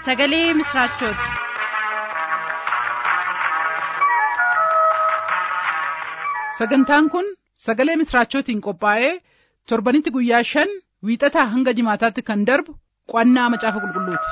sagalee misiraachooti. sagantaan kun sagalee misiraachootiin qophaa'ee torbanitti guyyaa shan wiixataa hanga jimaataatti kan darbu qo'annaa macaafa qulqulluuti.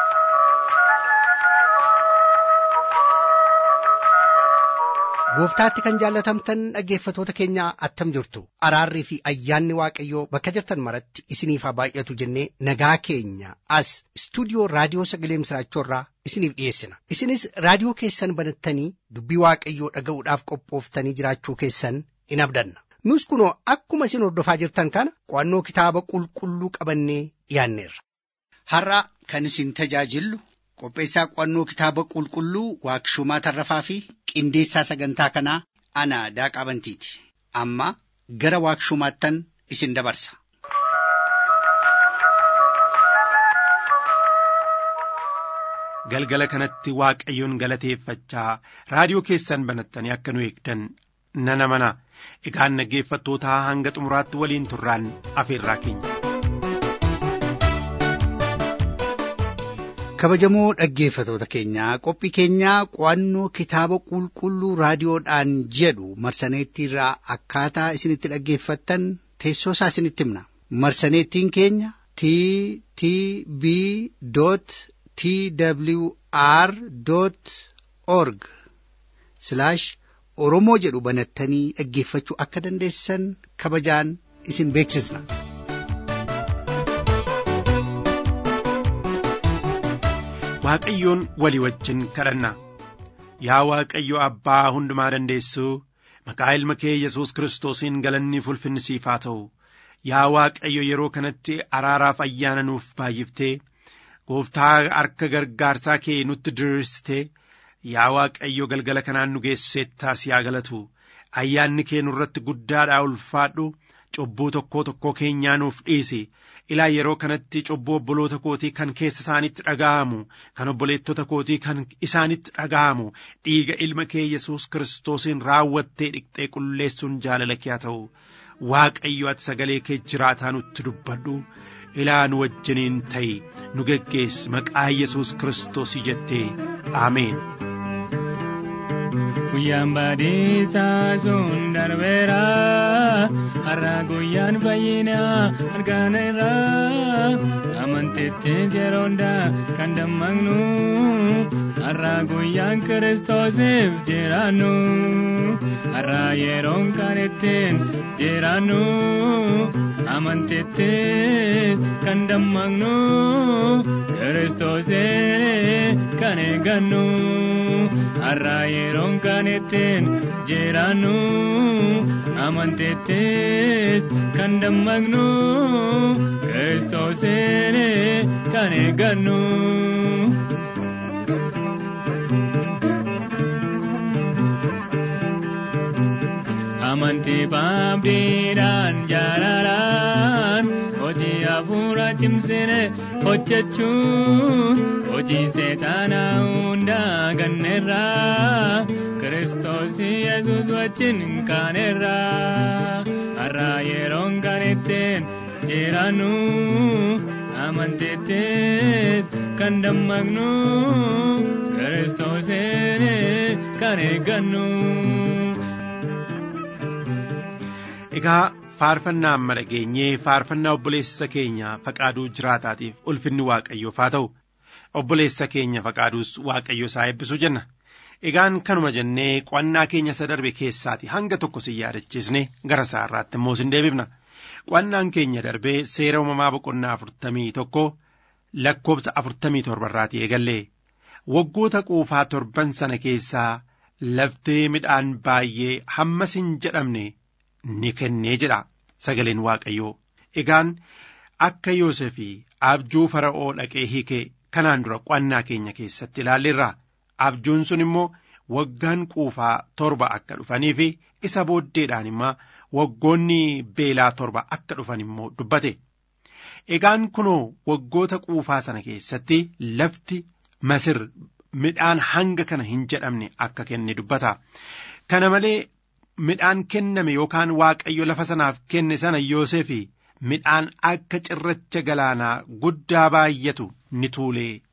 gooftaatti kan jaallatamtan dhaggeeffatoota keenya attam jirtu araarrii fi ayyaanni waaqayyoo bakka jirtan maratti isiniif haa baay'atu jennee nagaa keenya as istuudiyoo raadiyoo sagalee misiraachoorraa isiniif dhiyeessina isinis raadiyoo keessan banattanii dubbii waaqayyoo dhaga'uudhaaf qophooftanii jiraachuu keessan in abdanna nus kunoo akkuma isin hordofaa jirtan kana qo'annoo kitaaba qulqulluu qabannee dhiyaanneerra. har'a kan isin tajaajillu qopheessaa qo'annoo kitaaba qulqulluu waaqshumaa tarrafaa fi qindeessaa sagantaa kanaa ana daaqaa bantiiti amma gara waaqshumaattan isin dabarsa. galgala kanatti waaqayyoon galateeffachaa raadiyoo keessan banattanii akka nu eegdan nana mana egaan dhaggeeffattootaa hanga xumuraatti waliin turraan afeerraa keenya. kabajamoo dhaggeeffatoota keenyaa qophii keenyaa qo'annoo kitaaba qulqulluu raadiyoodhaan jedhu marsaneettiirraa akkaataa isinitti dhaggeeffattan teessoo isaa isinitti himna marsaneettiin keenya t t b t w r org oromoo jedhu banattanii dhaggeeffachuu akka dandeessan kabajaan isin beeksisna. waaqayyoon walii wajjin kadhanna yaa waaqayyo abbaa hundumaa dandeessuu maqaa ilma kee yesus kiristoosiin galanni ulfinni siif haa ta'u yaa waaqayyo yeroo kanatti araaraaf ayyaana nuuf baay'iftee gooftaa harka gargaarsaa kee nutti diriirsitee yaa waaqayyo galgala kanaan nu geesseettaas yaa galatu ayyaanni kee nurratti guddaadhaa ulfaadhu cubbuu tokkoo tokkoo keenyaa nuuf dhiisi ilaa yeroo kanatti cubbuu obboloota kootii kan keessa isaanitti dhaga'amu kan obboleettota kootii kan isaanitti dhaga'amu dhiiga ilma kee yesus kiristoosiin raawwattee dhiqxee qulleessuun jaalala kee haa ta'u waaqayyo ati sagalee kee jiraataa nutti dubbadhu ilaa nu wajjiniin ta'i nu geggeessi maqaa yesus kiristoosii jettee aameen. guyyaan baadhiisaa sun darbeera har'a guyyaan fayyinaa arganeera amantitti yeroonda kan dammaqnu har'a guyyaan kiristoosiif jiraannu har'a yeroon kan ittiin jiraannu amantitti kan dammaqnu kiristoosiin kan eeggannu har'a yeroon kan ittiin jiraannu amantittis kan dammaqnu kiristoosiin kan eeggannu. amantii baabdiidhaan jaalalaan hojii hafuura cimsine hojjechuun hojii seexaanaa hundaa ganneerraa kiristoos yesus wajjin kaaneerraa har'a yeroon kan ittiin jiraannu amantittis kan dammaqnu kiristoosiin kan eeggannu. Egaa faarfannaa amma dhageenyee faarfannaa obboleessa keenya faqaaduu jiraataatiif ulfinni waaqayyoof haa ta'u obboleessa keenya faqaaduus waaqayyo isaa eebbisuu jenna. Egaan kanuma jennee qo'annaa keenya isa darbe keessaati hanga tokko si yaadachiisne gara isaa irraatti immoo sin deebifna. Qo'annaan keenya darbee seera uumamaa boqonnaa afurtamii tokko lakkoobsa afurtamii torbarraati eegallee waggoota quufaa torban sana keessaa laftee midhaan baay'ee hammas hin jedhamne. ni kennee jedha sagaleen waaqayyoo egaan akka yoosefii abjuu fara'oo dhaqee hiikee kanaan dura qo'annaa keenya keessatti ilaalleerra abjuun sun immoo waggaan quufaa torba akka dhufanii fi isa booddeedhaan immoo waggoonni beelaa torba akka dhufan immoo dubbate egaan kunoo waggoota quufaa sana keessatti lafti masir midhaan hanga kana hin jedhamne akka kenne dubbata kana malee midhaan kenname yookaan waaqayyo lafa sanaaf kenne sana Yoosefi midhaan akka cirracha galaanaa guddaa baay'atu ni tuulee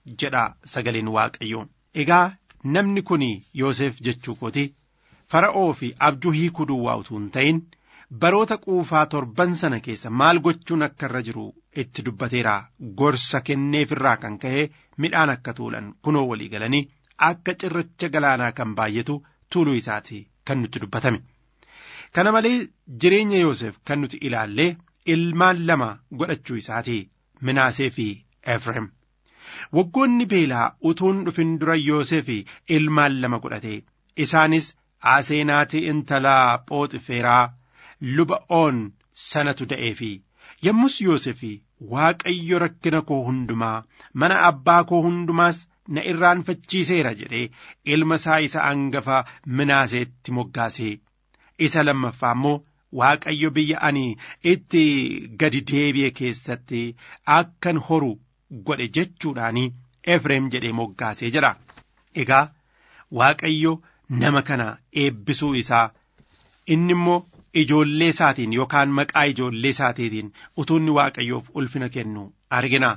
jedha sagaleen waaqayyoo egaa namni kun yoosef jechuu kooti fara'oo fi abjuu hiikuu duwwaa utuu hin ta'in baroota quufaa torban sana keessa maal gochuun akka irra jiru itti dubbateera gorsa kenneefirraa kan ka'e midhaan akka tuulan kunoo walii galanii akka cirracha galaanaa kan baay'atu tuuluu isaati kan nutti dubbatame. Kana malee jireenya Yoosef kan nuti ilaallee ilmaan lama godhachuu isaati Minaasee fi Efreem. Waggoonni beelaa utuun dhufin dura Yoosef ilmaan lama godhate isaanis Aseenaatii intalaa Phooxifeeraa luba oon sanatu da'ee fi yommus Yoosef Waaqayyo rakkina koo hundumaa mana abbaa koo hundumaas na irraanfachiiseera jedhee ilma isaa isa hangafa Minaaseetti moggaase. Isa lammaffaa immoo Waaqayyo biyya ani itti gadi deebi'e keessatti akkan horu godhe jechuudhaan Efreem jedhee moggaasee jedha. Egaa Waaqayyo nama kana eebbisuu isaa inni immoo ijoollee isaatiin yookaan maqaa ijoollee isaatiin utuunni Waaqayyoof ulfina kennu argina.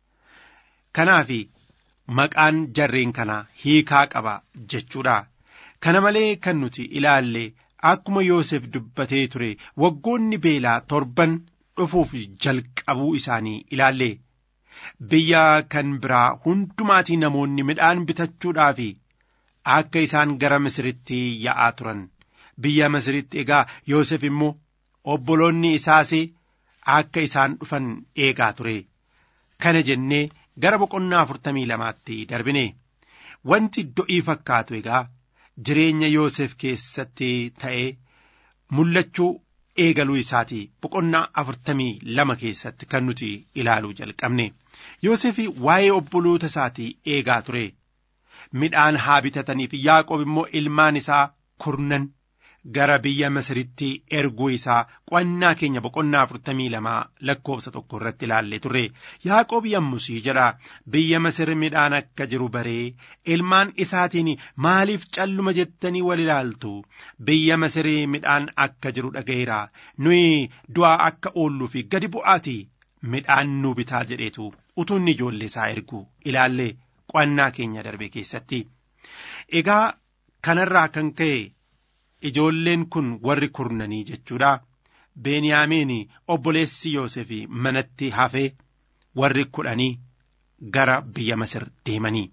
Kanaaf maqaan jarreen kanaa hiikaa qaba jechuudha. Kana malee kan nuti ilaalle akkuma Yoosef dubbatee ture waggoonni beelaa torban dhufuuf jalqabuu isaanii ilaalle. Biyya kan biraa hundumaatii namoonni midhaan bitachuudhaaf akka isaan gara Misiritti yaa'aa turan. Biyya Misiritti egaa Yoosef immoo obboloonni isaas akka isaan dhufan eegaa ture. Kana jennee gara boqonnaa afurtamii lamaatti darbine. Wanti do'ii fakkaatu egaa jireenya Yoosef keessatti ta'ee mul'achuu eegaluu isaati boqonnaa afurtamii lama keessatti kan nuti ilaaluu jalqabne. Yoosef waa'ee obboloota isaatii eegaa ture. Midhaan haa bitataniif Yaaqoob immoo ilmaan isaa kurnan gara biyya Masiritti erguu isaa qo'annaa keenya boqonnaa afurtamii lamaa lakkoofsa tokko irratti ilaallee turre Yaaqoob yommusii jedha biyya Masir midhaan akka jiru baree ilmaan isaatiin maaliif calluma jettanii wal ilaaltu biyya Masir midhaan akka jiru dhaga'eera nuyi du'aa akka oolluu fi gadi bu'aati midhaan nu bitaa jedheetu utuu inni ijoollee isaa ergu ilaallee qo'annaa keenya darbe keessatti egaa kanarraa kan ka'e. Ijoolleen kun warri kurnanii jechuudha. Beniyaamiin obboleessi Yoosef manatti hafee warri kudhanii gara biyya Masir deemanii.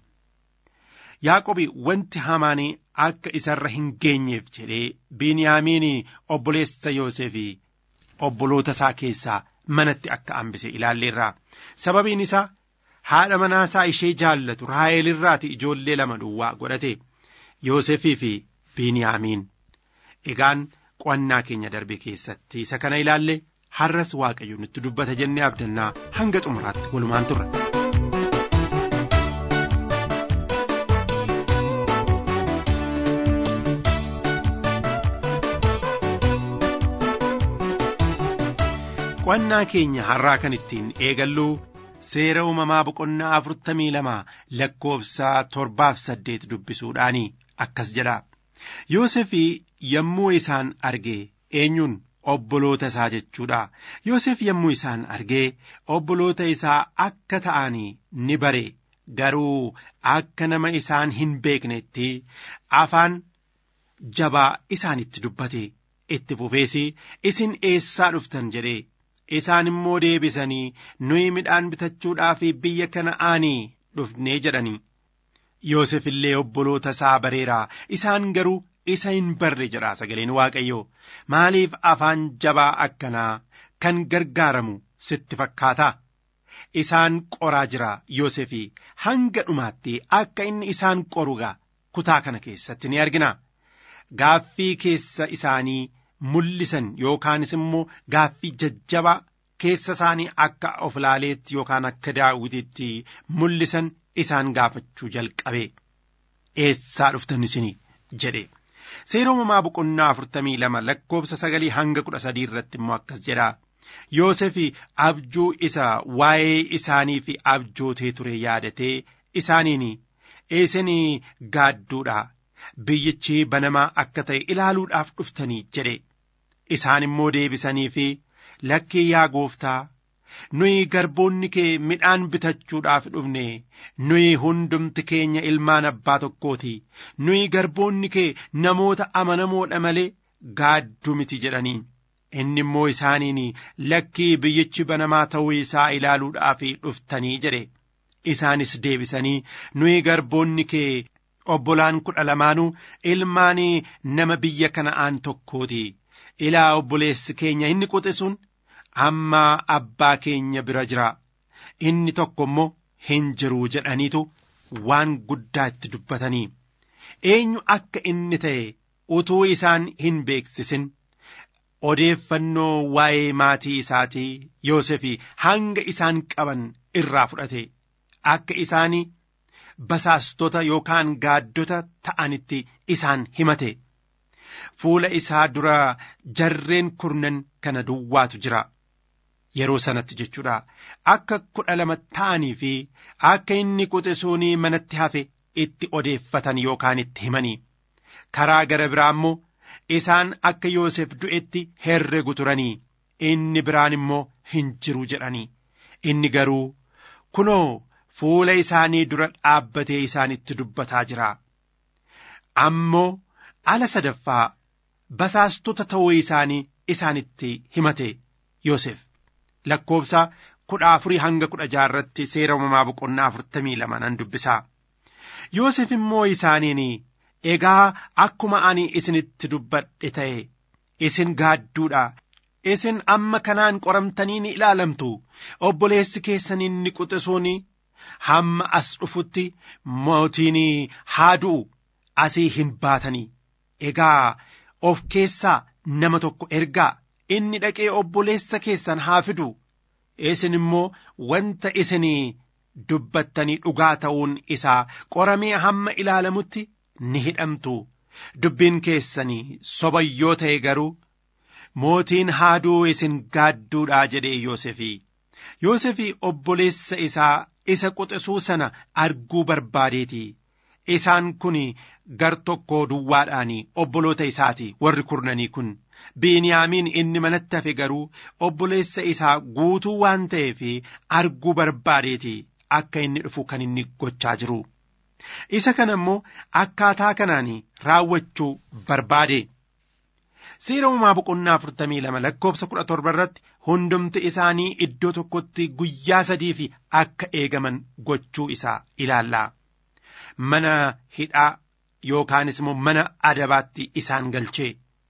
Yaaqobi wanti hamaan akka isarra hin geenyeef jedhee Beniyaamiin obboleessa Yoosef obboloota isaa keessaa manatti akka hambise ilaalleerra. Sababiin isaa haadha manaasaa ishee jaallatu Raaheel irraati ijoollee lama duwwaa godhate. Yoosefii fi Beniyaamiin. Egaan qo'annaa keenya darbe keessatti isa kana ilaalle har'as waaqayyo nutti dubbata jennee abdannaa hanga xumuraatti walumaan turre. Qo'annaa keenya har'aa kan ittiin eegallu seera uumamaa boqonnaa afurtamii lama lakkoofsa torbaaf saddeet dubbisuudhaani akkas jedha. Yoosef yommuu isaan arge eenyuun obboloota isaa jechuudha. Yoosef yommuu isaan argee obboloota isaa akka ta'anii ni bare garuu akka nama isaan hin beeknetti afaan jabaa isaanitti dubbate itti fufees isin eessaa dhuftan jedhee isaan immoo deebisanii nuyi midhaan bitachuudhaaf biyya kana'aanii dhufnee jedhanii. Yoosef illee obboloota isaa bareera isaan garuu isa hin barre jedha sagaleen waaqayyoo maaliif afaan jabaa akkanaa kan gargaaramu sitti fakkaata isaan qoraa jira Yoosef hanga dhumaatti akka inni isaan qorugaa kutaa kana keessatti ni argina gaaffii keessa isaanii mul'isan yookaanis immoo gaaffii jajjabaa keessa isaanii akka of ilaaleetti yookaan akka daawwititti mul'isan isaan gaafachuu jalqabe eessaa dhuftan isin jedhe seera uumamaa boqonnaa afurtamii lama lakkoofsa sagalii hanga kudha sadii irratti immoo akkas jedha Yoosef abjuu isa waa'ee isaanii fi abjootee ture yaadatee isaaniin isin gaadduudha biyyichi banamaa akka ta'e ilaaluudhaaf dhuftanii jedhe isaan immoo deebisanii fi lakkii yaa gooftaa nuyi garboonni kee midhaan bitachuudhaaf dhufne nuyi hundumti keenya ilmaan abbaa tokkooti nuyi garboonni kee namoota amanamoodha malee gaadduu miti jedhanii inni immoo isaaniin lakkii biyyichi banamaa ta'uu isaa ilaaluudhaaf dhuftanii jedhe isaanis deebisanii nuyi garboonni kee obbolaan kudha lamaanuu ilmaan nama biyya kana'aan tokkooti ilaa obboleessi keenya inni quxisuun amma abbaa keenya bira jira inni tokko immoo hin jiru jedhaniitu waan guddaa itti dubbatanii eenyu akka inni ta'e utuu isaan hin beeksisin odeeffannoo waa'ee maatii isaatii Yoosefi hanga isaan qaban irraa fudhate akka isaanii basaastota yookaan gaaddota ta'anitti isaan himate fuula isaa dura jarreen kurnan kana duwwaatu jira yeroo sanatti jechuudha akka kudha lama ta'anii fi akka inni quxisuunii manatti hafe itti odeeffatan yookaan itti himanii karaa gara biraa immoo isaan akka Yoosef du'etti herregu turanii inni biraan immoo hin jiru jedhanii inni garuu kunoo fuula isaanii dura dhaabbatee isaanitti dubbataa jira ammoo ala sadaffaa basaastota ta'uu isaanii isaanitti himate Yoosef lakkoobsa kudha afurii hanga kudha jaarratti seera uumamaa boqonnaa afurtamii lama nan dubbisaa Yoosef immoo isaaniin egaa akkuma ani isinitti dubbadhe ta'e isin gaadduudha isin amma kanaan qoramtanii ni ilaalamtu obboleessi keessan inni quxisuun hamma as dhufutti mootiin haa du'u asii hin baatanii egaa of keessaa nama tokko ergaa inni dhaqee obboleessa keessan haa fidu isin immoo wanta isinii dubbattanii dhugaa ta'uun isaa qoramee hamma ilaalamutti ni hidhamtu dubbiin keessanii soba yoo ta'e garuu mootiin haaduu isin gaadduudhaa jedhee Yoosefii Yoosefii obboleessa isaa isa quxisuu sana arguu barbaadeeti isaan kun gar tokko duwwaadhaan obboloota isaati warri kurnanii kun biiniyaamiin inni manatti hafe garuu obboleessa isaa guutuu waan ta'eef arguu barbaadeeti akka inni dhufu kan inni gochaa jiru. isa kana immoo akkaataa kanaan raawwachuu barbaade seera uumaa boqonnaa afurtamii lama lakkoobsa kudha torba irratti hundumti isaanii iddoo tokkotti guyyaa sadii fi akka eegaman gochuu isaa ilaallaa mana hidhaa yookaanis immoo mana adabaatti isaan galchee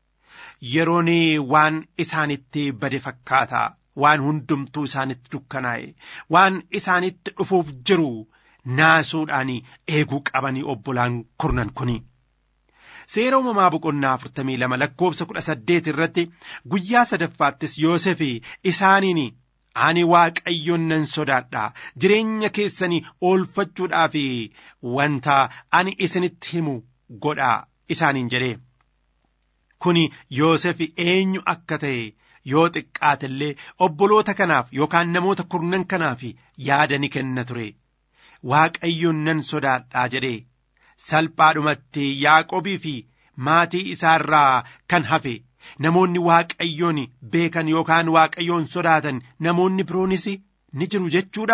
yeroon waan isaanitti bade fakkaataa waan hundumtuu isaanitti dukkanaa'e waan isaanitti dhufuuf jiru naasuudhaan eeguu qabanii obbolaan kurnan kuni. Seera uumamaa boqonnaa afurtamii lama lakkoobsa kudha saddeet irratti guyyaa sadaffaattis Yoosef isaaniin ani waaqayyoon nan sodaadha jireenya keessanii oolfachuudhaaf wanta ani isinitti himu godhaa isaaniin jedhee. Kuni Yoosef eenyu akka ta'e yoo xiqqaatellee obboloota kanaaf yookaan namoota kurnan kanaaf yaada ni kenna ture. Waaqayyoon nan sodaadhaa jedhee salphaadhumatti Yaaqobii fi maatii isaarraa kan hafe namoonni Waaqayyoon beekan yookaan Waaqayyoon sodaatan namoonni biroonis ni jiru jechuudha.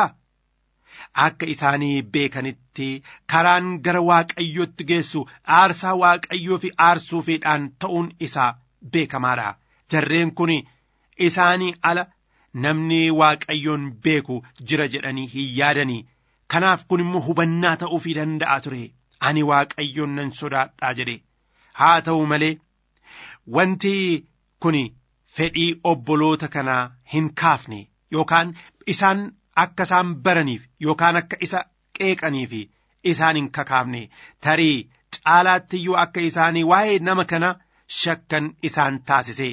Akka isaanii beekanitti karaan gara Waaqayyootti geessu aarsaa Waaqayyoo fi aarsuufiidhaan ta'uun isaa beekamaadha. Jarreen kun isaanii ala namni Waaqayyoon beeku jira jedhanii hin yaadanii. Kanaaf kun immoo hubannaa ta'uufii danda'a ture. Ani waaqayyoon nan sodaadhaa jedhe. Haa ta'u malee wanti kun fedhii obboloota kanaa hin kaafne yookaan isaan akka isaan baraniif yookaan akka isa qeeqaniif isaan hin kakaafne tarii caalaattiyyuu akka isaanii waa'ee nama kana shakkan isaan taasise.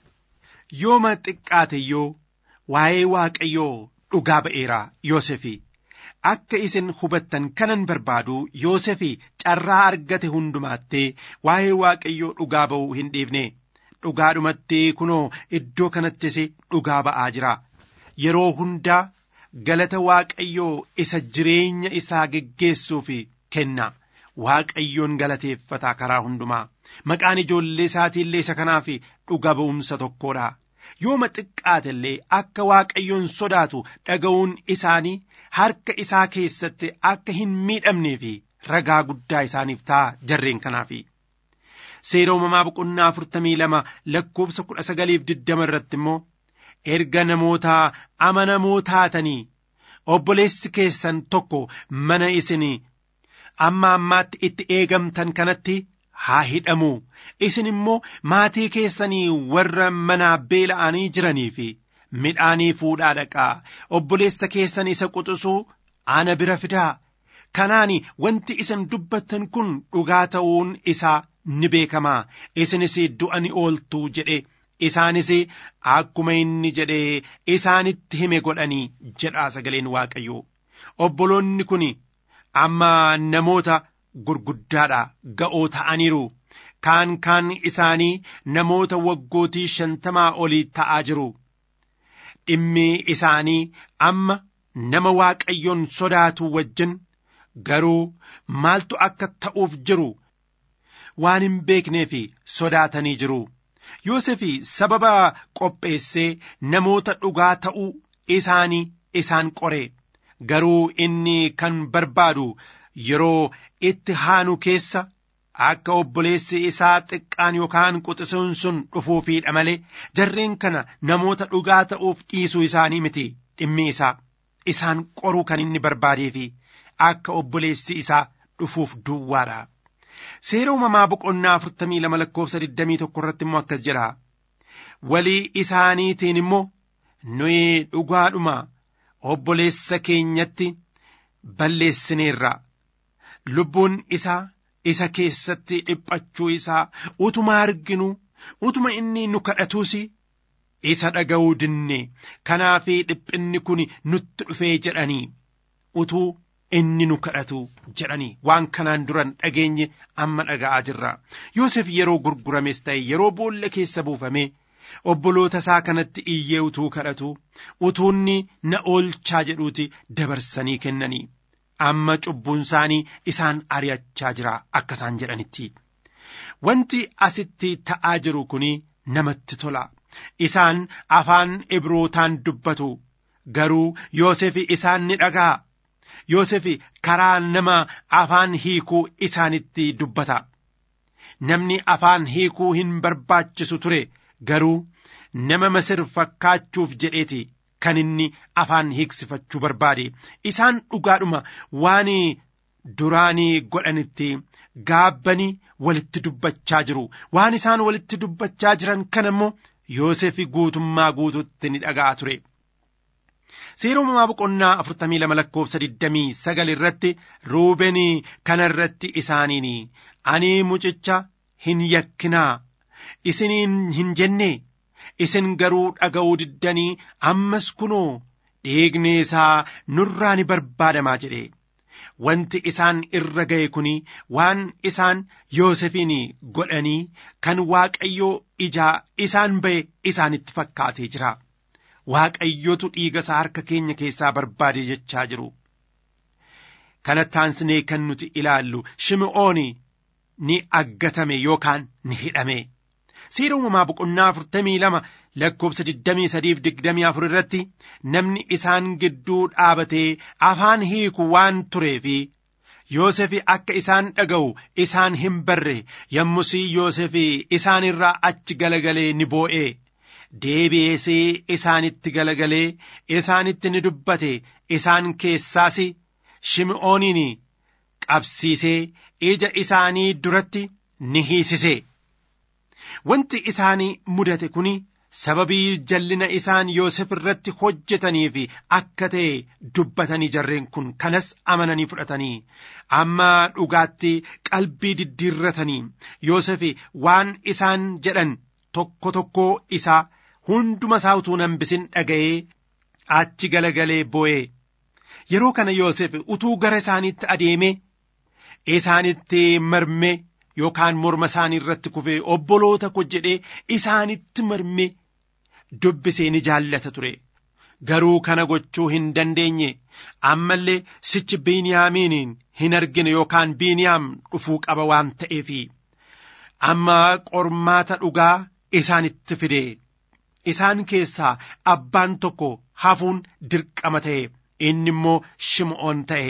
Yooma xiqqaateyyuu waa'ee waaqayyoo dhugaa ba'eera Yoosefii. akka isin hubattan kanan barbaadu Yoosefii carraa argate hundumaattee waa'ee waaqayyoo dhugaa ba'uu hin dhiifne dhugaadhumatti kunoo iddoo kanattis dhugaa ba'aa jira yeroo hundaa galata waaqayyoo isa jireenya isaa geggeessuuf kenna waaqayyoon galateeffataa karaa hundumaa maqaan ijoollee isaatiillee isa kanaaf dhuga ba'umsa tokkodha yooma xiqqaate illee akka waaqayyoon sodaatu dhaga'uun isaanii harka isaa keessatti akka hin miidhamnee fi ragaa guddaa isaaniif ta'a jarreen kanaafi. Seera uumamaa boqonnaa afurtamii lama lakkoofsa kudha sagaliif digdama irratti immoo erga namoota amanamoo taatanii obboleessi keessan tokko mana isin amma ammaatti itti eegamtan kanatti haa hidhamu isin immoo maatii keessanii warra manaa beela'anii jiranii fi midhaanii fuudhaa dhaqaa obboleessa keessan isa quxisuu ana bira fidaa kanaan wanti isin dubbattan kun dhugaa ta'uun isaa ni beekamaa isinis du'a ni ooltuu jedhe isaanis akkuma inni jedhee isaanitti hime godhanii jedhaa sagaleen waaqayyoo obboloonni kun amma namoota gurguddaadha ga'oo ta'aniiru kaan kaan isaanii namoota waggootii shantamaa olii ta'aa jiru dhimmi isaanii amma nama waaqayyoon sodaatu wajjin garuu maaltu akka ta'uuf jiru waan hin beeknee fi sodaatanii jiru Yoosef sababa qopheessee namoota dhugaa ta'uu isaanii isaan qore garuu inni kan barbaadu yeroo itti haanu keessa akka obboleessi isaa xiqqaan yookaan quxisuun sun dhufuufiidha malee jarreen kana namoota dhugaa ta'uuf dhiisuu isaanii miti dhimmi isaa isaan qoruu kan inni barbaadee fi akka obboleessi isaa dhufuuf duwwaadha. Seera uumamaa boqonnaa afurtamii lama lakkoofsa digdamii tokko irratti immoo akkas jedha. Walii isaaniitiin immoo nuyi dhugaadhuma obboleessa keenyatti balleessineerra. Lubbuun isaa isa keessatti dhiphachuu isaa utuma arginu utuma inni nu kadhatuus isa dhaga'uu dinne kanaaf dhiphinni kun nutti dhufee jedhanii utuu inni nu kadhatu jedhanii waan kanaan duran dhageenye amma dhaga'aa jirra Yoosef yeroo gurgurames ta'e yeroo boolla keessa buufame obboloota isaa kanatti iyyee utuu kadhatu utuunni na oolchaa jedhuuti dabarsanii kennanii amma cubbuun isaanii isaan ari'achaa jira akka isaan jedhanitti wanti asitti ta'aa jiru kun namatti tola isaan afaan ibrootaan dubbatu garuu Yoosef isaan ni dhaga'a Yoosef karaa nama afaan hiikuu isaanitti dubbata. Namni afaan hiikuu hin barbaachisu ture garuu nama Masir fakkaachuuf jedheeti kan inni afaan hiiksifachuu barbaade. Isaan dhugaadhuma waan duraanii godhanitti gaabbanii walitti dubbachaa jiru. Waan isaan walitti dubbachaa jiran kana immoo Yoosef guutummaa guututti ni dhaga'a ture. Seera uumamaa boqonnaa afurtamii lama lakkoofsa digdamii sagal irratti ruubenii kana irratti isaaniin ani mucicha hin yakkinaa isiniin hin jenne isin garuu dhaga'uu diddanii ammas kunoo dhiigni isaa nurraa ni barbaadamaa jedhe wanti isaan irra ga'e kun waan isaan Yoosefiin godhanii kan Waaqayyoo ijaa isaan ba'e isaanitti fakkaatee jira. Waaqayyotu dhiiga isaa harka keenya keessaa barbaade jechaa jiru. Kanatti aansinee kan nuti ilaallu Shimi'oon ni aggatame yookaan ni hidhame. Seera uumamaa boqonnaa afurtamii lama lakkoofsa digdamii sadiif digdamii afur irratti namni isaan gidduu dhaabatee afaan hiiku waan tureefi Yoosef akka isaan dhaga'u isaan hin barre yommusii Yoosef isaan irraa achi galagalee ni boo'ee. deebi'eesee isaanitti galagalee isaanitti ni dubbate isaan keessaas shimi'ooniin qabsiisee ija isaanii duratti ni hiisise. Wanti isaanii mudate kun sababii jallina isaan Yoosef irratti hojjetaniif akka ta'e dubbatanii jarreen kun kanas amananii fudhatanii amma dhugaatti qalbii diddiirratanii Yoosef waan isaan jedhan tokko tokko isaa hunduma isaa utuu hambisin dhaga'ee achi galagalee boo'ee yeroo kana Yoosef utuu gara isaaniitti adeemee isaanitti marmee yookaan morma isaanii irratti kufee obboloota ko jedhee isaanitti marmee dubbisee ni jaallata ture. Garuu kana gochuu hin dandeenye ammallee sichi biiniyaamiin hin argine yookaan biiniyaam dhufuu qaba waan ta'eefi amma qormaata dhugaa isaanitti fide isaan keessaa abbaan tokko hafuun dirqama ta'e inni immoo shim'oon ta'e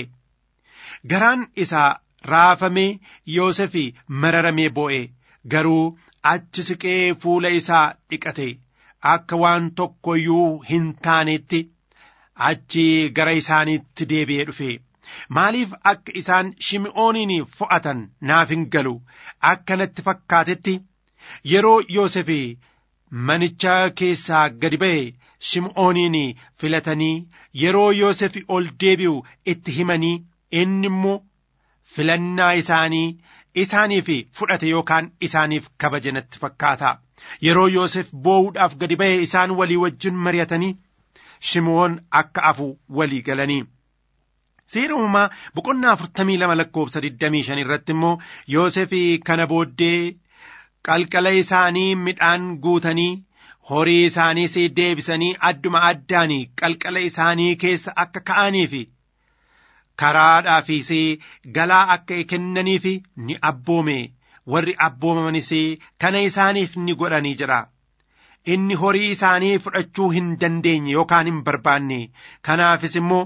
garaan isaa raafamee yoosefi mararamee boo'e garuu achi siqee fuula isaa dhiqate akka waan tokko iyyuu hin taanetti achi gara isaaniitti deebi'ee dhufe maaliif akka isaan shim'ooniin fo'atan naaf hin galu akka natti fakkaatetti yeroo yoosefi manicha keessaa gadi ba'e shim'ooniin filatanii yeroo yoosefi ol deebi'u itti himanii inni immoo filannaa isaanii isaaniif fudhate yookaan isaaniif kabaje natti fakkaata yeroo yoosef boo'uudhaaf gadi ba'e isaan walii wajjin mari'atanii shim'oon akka afu walii galanii seera uumamaa boqonnaa afurtamii lama lakkoofsa digdamii shan irratti immoo yoosef kana booddee qalqala isaanii midhaan guutanii horii isaaniis deebisanii adduma addaan qalqala isaanii keessa akka ka'aniif karaadhaafis galaa akka kennaniif ni abboome warri abboomamanis kana isaaniif ni godhanii jira. Inni horii isaanii fudhachuu hin dandeenye yookaan hin barbaanne kanaafis immoo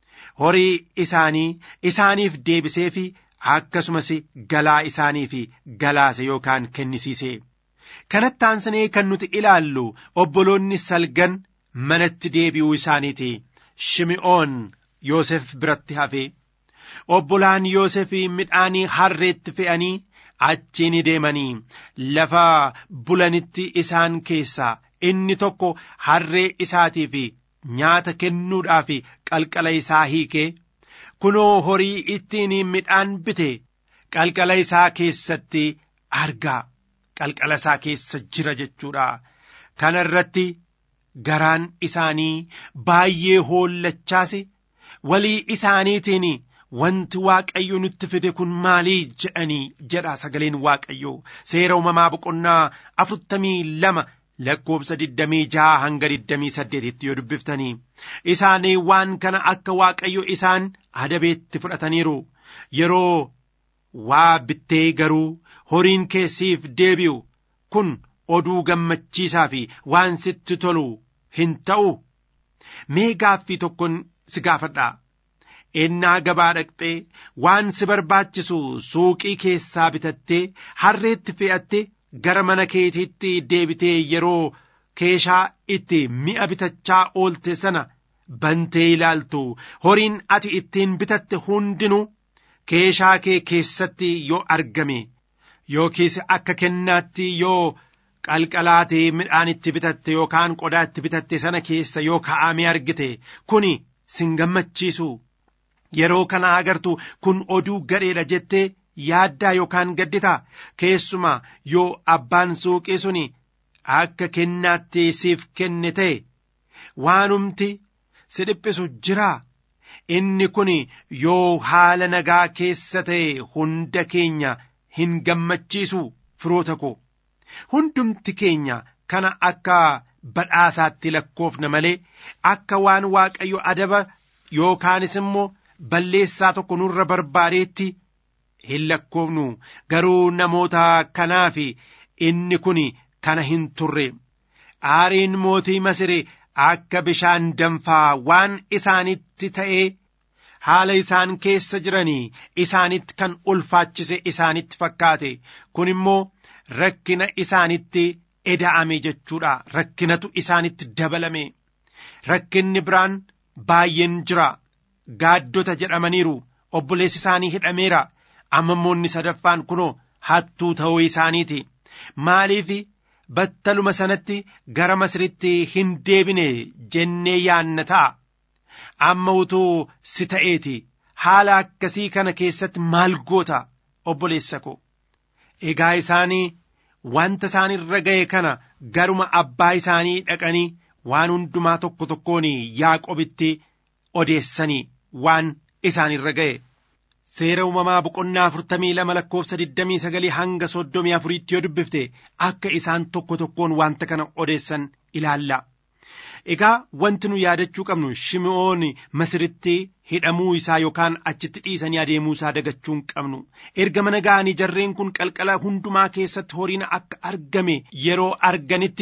horii isaanii isaaniif deebisee fi akkasumas galaa isaaniif galaase yookaan kennisiise. Kanatti aansinee kan nuti ilaallu obboloonni salgan manatti deebi'uu isaaniiti. Shimi'oon Yoosef biratti hafe obbolaan Yoosef midhaanii harreetti fe'anii achiin deemanii lafa bulanitti isaan keessaa inni tokko harree isaatiif nyaata kennuudhaaf qalqala isaa hiikee kunoo horii ittiin midhaan bite qalqala isaa keessatti argaa qalqala isaa keessa jira jechuudha kana irratti garaan isaanii baay'ee hoollachaas walii isaaniitiin wanti waaqayyo nutti fide kun maalii jedhanii jedha sagaleen waaqayyo seera uumamaa boqonnaa afurtamii lama lakkoobsa digdamii jaha hanga digdamii saddeetitti yoo dubbiftanii isaanii waan kana akka waaqayyo isaan adabeetti fudhataniiru yeroo waa bittee garuu horiin keessiif deebi'u kun oduu gammachiisaa fi waan sitti tolu hin ta'u mee gaaffii tokkon si gaafadhaa ennaa gabaa dhaqxee waan si barbaachisu suuqii keessaa bitattee harreetti fe'attee gara mana keetiitti deebitee yeroo keeshaa itti mi'a bitachaa oolte sana bantee ilaaltu horiin ati ittiin bitatte hundinuu keeshaa kee keessatti yoo argame yookiis akka kennaatti yoo qalqalaatee midhaan itti bitatte yookaan qodaa itti bitatte sana keessa yoo kaa'amee argite kuni sin gammachiisu yeroo kana agartu kun oduu gadheedha jettee yaaddaa yookaan gadditaa keessumaa yoo abbaan suuqii suni akka kennaatti siif kenne ta'e waanumti si dhiphisu jiraa inni kun yoo haala nagaa keessa ta'e hunda keenya hin gammachiisu firoota koo hundumti keenya kana akka badhaasaatti lakkoofna malee akka waan waaqayyo adaba yookaanis immoo balleessaa tokko nurra barbaadeetti hin lakkoofnu garuu namoota kanaaf inni kun kana hin turre aariin mootii masire akka bishaan danfaa waan isaanitti ta'ee haala isaan keessa jiranii isaanitti kan ulfaachise isaanitti fakkaate kun immoo rakkina isaanitti eda'ame jechuudha rakkinatu isaanitti dabalame rakkinni biraan baay'een jira gaaddota jedhamaniiru obboleessi isaanii hidhameera ammammoonni sadaffaan kunoo hattuu ta'uu isaaniiti maaliif battaluma sanatti gara masritti hin deebine jennee yaanna ta'a amma utuu si ta'eeti haala akkasii kana keessatti maal goota obboleessa ko egaa isaanii wanta isaan irra ga'e kana garuma abbaa isaanii dhaqanii waan hundumaa tokko tokkoon yaaqobitti odeessanii waan isaan irra ga'e seera uumamaa boqonnaa afurtamii lama lakkoofsa digdamii sagalii hanga soddomii afuriitti yoo dubbifte akka isaan tokko tokkoon wanta kana odeessan ilaalla. Egaa wanti nu yaadachuu qabnu shimi'oon masiritti hidhamuu isaa yookaan achitti dhiisanii adeemuu isaa dagachuu hin qabnu. Erga mana ga'anii jarreen kun qalqala hundumaa keessatti horiin akka argame yeroo arganitti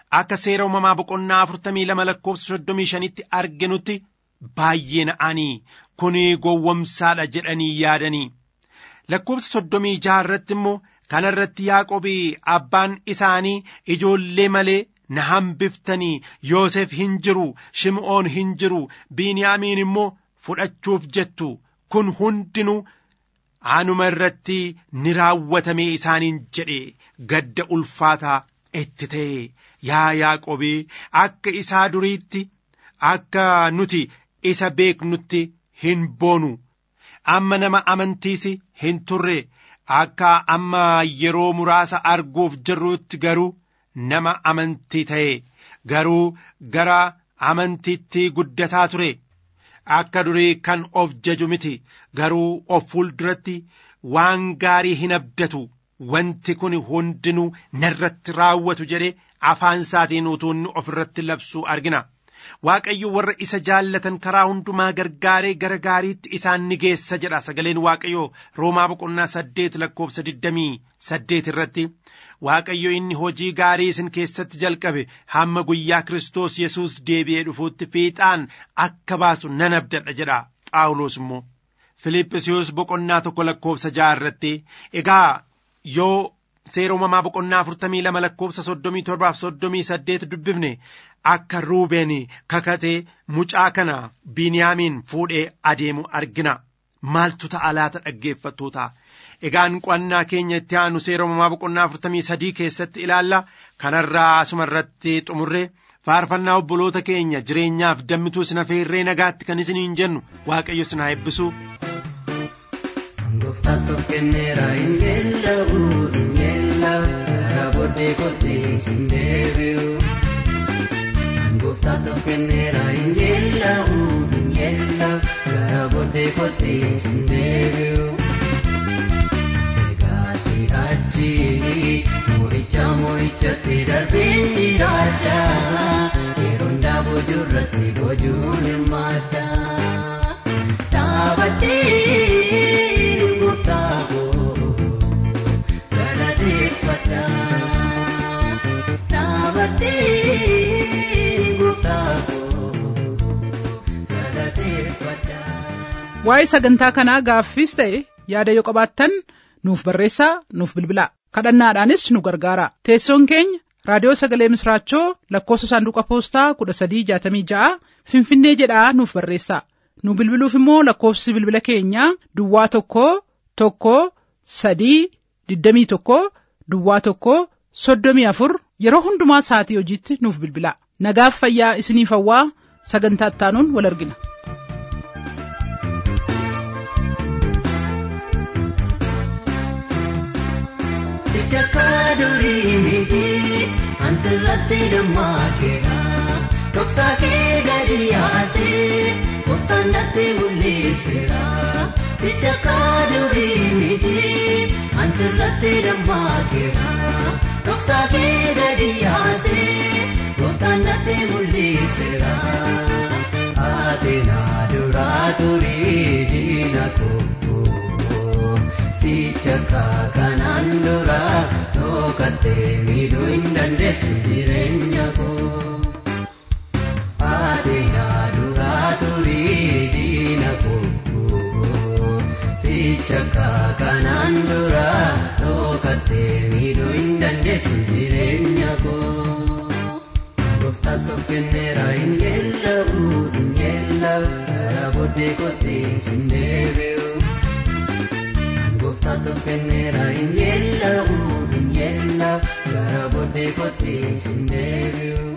akka seera uumamaa boqonnaa afurtamii lama lakkoofsa soddomii shanitti arginutti baay'ee na'anii kun gowwomsaadha jedhanii yaadanii lakkoofsa soddomii jaha irratti immoo kana irratti yaaqobii abbaan isaanii ijoollee malee na hambiftanii yoosef hin jiru shim'oon hin jiru biiniyaamiin immoo fudhachuuf jettu kun hundinuu anuma irratti ni raawwatame isaaniin jedhe gadda ulfaataa itti ta'e yaa yaaqobii akka isaa duriitti akka nuti isa beeknutti hin boonu amma nama amantiis hin turre akka amma yeroo muraasa arguuf jirrutti garuu nama amantii ta'e garuu gara amantiitti guddataa ture akka durii kan of jaju miti garuu of fuulduratti waan gaarii hin abdatu wanti kun hundinuu narratti raawwatu jedhe afaan isaatiin utuu inni of irratti labsuu argina waaqayyo warra isa jaallatan karaa hundumaa gargaaree gara gaariitti isaan ni geessa jedha sagaleen waaqayyo roomaa boqonnaa saddeet lakkoofsa digdamii saddeet irratti waaqayyo inni hojii gaarii isin keessatti jalqabe hamma guyyaa kiristoos yesuus deebi'ee dhufuutti fiixaan akka baasu nan abdadha jedha phaawulos immoo filiiphisiyoos boqonnaa tokko lakkoofsa ja'a irratti egaa yoo seera uumamaa boqonnaa afurtamii lama lakkoofsa soddomii torbaaf soddomii saddeet dubbifne akka ruubeen kakatee mucaa kana biiniyaamiin fuudhee adeemu argina maaltu ta'a laata dhaggeeffattoota egaan qo'annaa keenya itti aanu seera uumamaa boqonnaa afurtamii sadii keessatti ilaalla kanarraa asuma irratti xumurre faarfannaa obboloota keenya jireenyaaf dammituu isin affeerree nagaatti kan isiniin jennu waaqayyo isin haa eebbisu. Gooftaatu kenneera hin yeella'u hin yeella'u gara booddee kottee sin deebi'u. Gooftaatu kenneera hin yeella'u hin yeella'u gara booddee kottee sin deebi'u. Egaa si achi mo'icha mo'ichatti darbeen jiraadha yeroon daaboo jirratti bojuun hirmaadha. Dhaabadhee gooftaako galateeffadha. Dhaabadhee gooftaako galateeffadha. Waa'ee sagantaa kanaa gaaffiis ta'e yaada yoo qabaattan nuuf barreessaa nuuf bilbilaa kadhannaadhaanis nu gargaara teessoon keenya raadiyoo sagalee misraachoo lakkoofsa saanduqa poostaa kudha sadii jaatamii ja'a finfinnee jedhaa nuuf barreessaa nu bilbiluuf immoo lakkoofsi bilbila keenyaa duwwaa tokko tokko sadii digdamii tokko duwwaa tokko soddomii afur yeroo hundumaa sa'atii hojiitti nuuf bilbilaa nagaaf fayyaa isiniif hawwaa sagantaa ittaanuun wal argina. Sichakka durii miti ansirratti dammaqeera dhoksaa kee gadi yaasee gooftaan natti mul'iseera. Sichakka durii miti ansirratti dammaqeera dhoksaa kee gadi yaasee gooftaan natti mul'iseera. Ateenaa duraa turii diina koo. Sichakka kanaan dura dhokatee miidhuu hin dandeessu jireenya koo. Ateenaa duraa turii diina koo. Sichakka kanaan dura dhokatee miidhuu hin dandeessu jireenya koo. Gooftaatu kenneera hin yeella'u hin yeella'u gara booddee kottee sin deebi'u. Gooftaatu kenneera hin yeella'u hin yeella'u gara booddee kottee sin deebi'u.